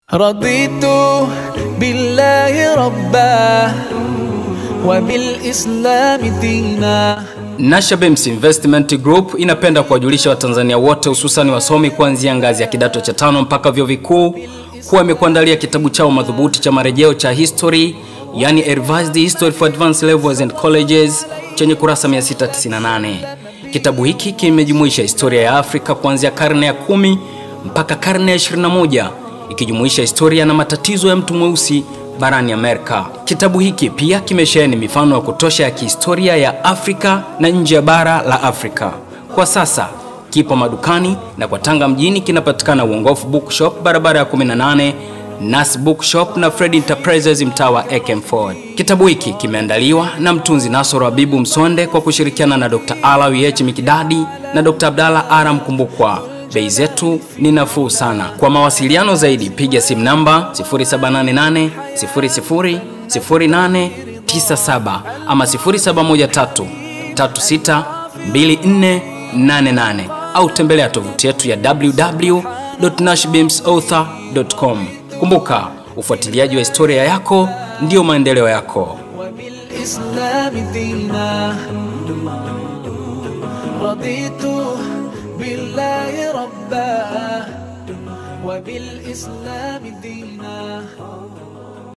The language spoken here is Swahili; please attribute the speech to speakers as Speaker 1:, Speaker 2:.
Speaker 1: رضيت بالله ربا وبالإسلام دينا
Speaker 2: Nashabems Investment Group inapenda kuwajulisha Watanzania wote hususani wasomi kuanzia ngazi ya kidato cha tano mpaka vyuo vikuu kuwa imekuandalia kitabu chao madhubuti cha marejeo cha history, yani A Revised History for Advanced Levels and Colleges chenye kurasa 698. Kitabu hiki kimejumuisha historia ya Afrika kuanzia karne ya kumi mpaka karne ya 21 ikijumuisha historia na matatizo ya mtu mweusi barani Amerika. Kitabu hiki pia kimesheheni mifano ya kutosha ya kihistoria ya Afrika na nje ya bara la Afrika. Kwa sasa kipo madukani na kwa Tanga mjini kinapatikana Uongofu Bookshop barabara ya 18 Nas Bookshop na Fred Enterprises mtaa wa Ekem Ford. Kitabu hiki kimeandaliwa na mtunzi Nasoro Habibu Msonde kwa kushirikiana na Dr. Alawi H. Mikidadi na Dr. Abdalla Ara Mkumbukwa. Bei zetu ni nafuu sana. Kwa mawasiliano zaidi piga simu namba 0788 00 0897 ama 0713 36 2488 au tembelea tovuti yetu ya www.nashbimsauthor.com. Kumbuka, ufuatiliaji wa historia yako ndiyo maendeleo yako.
Speaker 1: وبالإسلام دينا رضيت بالله ربا وبالإسلام دينا